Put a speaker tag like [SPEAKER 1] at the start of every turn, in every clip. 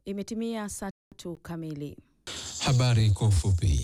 [SPEAKER 1] Imetimia saa tatu kamili.
[SPEAKER 2] Habari kwa ufupi.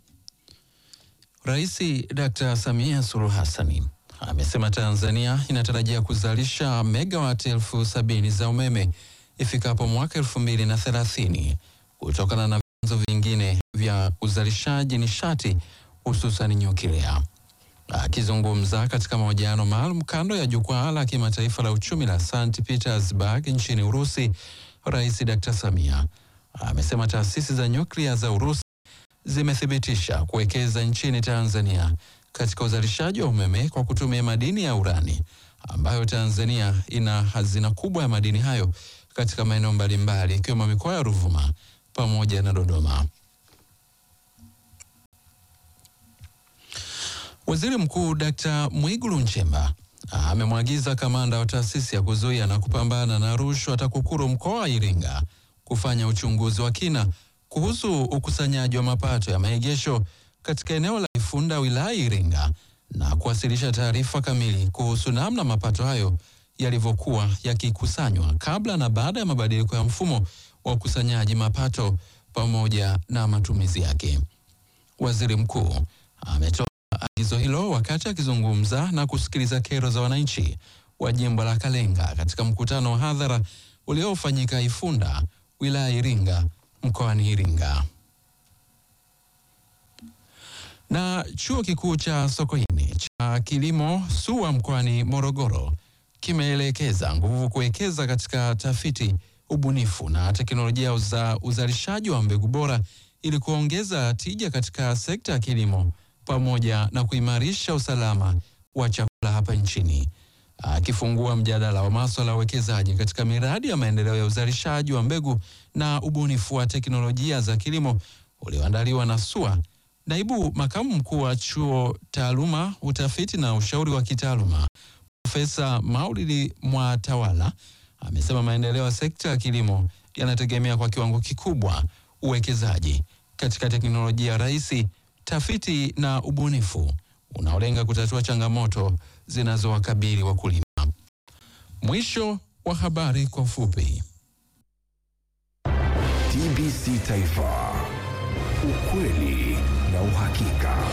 [SPEAKER 2] Rais Dr. Samia Suluhu Hassan amesema Tanzania inatarajia kuzalisha megawati elfu sabini za umeme ifikapo mwaka elfu mbili na thelathini kutokana na vyanzo vingine vya uzalishaji nishati hususan nyuklia. Akizungumza katika mahojiano maalum kando ya jukwaa la kimataifa la uchumi la St Petersburg nchini Urusi, Rais Dr. Samia amesema taasisi za nyuklia za Urusi zimethibitisha kuwekeza nchini Tanzania katika uzalishaji wa umeme kwa kutumia madini ya urani ambayo Tanzania ina hazina kubwa ya madini hayo katika maeneo mbalimbali ikiwemo mikoa ya Ruvuma pamoja na Dodoma. Waziri Mkuu Dkt. Mwigulu Nchemba amemwagiza kamanda wa taasisi ya kuzuia na kupambana na rushwa TAKUKURU mkoa wa Iringa kufanya uchunguzi wa kina kuhusu ukusanyaji wa mapato ya maegesho katika eneo la Ifunda wilaya Iringa na kuwasilisha taarifa kamili kuhusu namna mapato hayo yalivyokuwa yakikusanywa kabla na baada ya mabadiliko ya mfumo wa ukusanyaji mapato pamoja na matumizi yake. Waziri mkuu ametoa agizo hilo wakati akizungumza na kusikiliza kero za wananchi wa jimbo la Kalenga katika mkutano wa hadhara uliofanyika Ifunda wilaya Iringa mkoani Iringa. Na chuo kikuu cha Sokoine cha kilimo SUA mkoani Morogoro kimeelekeza nguvu kuwekeza katika tafiti, ubunifu na teknolojia za uzalishaji wa mbegu bora ili kuongeza tija katika sekta ya kilimo pamoja na kuimarisha usalama wa chakula hapa nchini. Akifungua mjadala wa masuala ya uwekezaji katika miradi ya maendeleo ya uzalishaji wa mbegu na ubunifu wa teknolojia za kilimo ulioandaliwa na SUA, naibu makamu mkuu wa chuo taaluma, utafiti na ushauri wa kitaaluma Profesa Maulidi Mwatawala amesema maendeleo ya sekta ya kilimo yanategemea kwa kiwango kikubwa uwekezaji katika teknolojia rahisi, tafiti na ubunifu unaolenga kutatua changamoto zinazowakabili wakulima. Mwisho wa habari kwa ufupi.
[SPEAKER 3] TBC Taifa, ukweli na uhakika.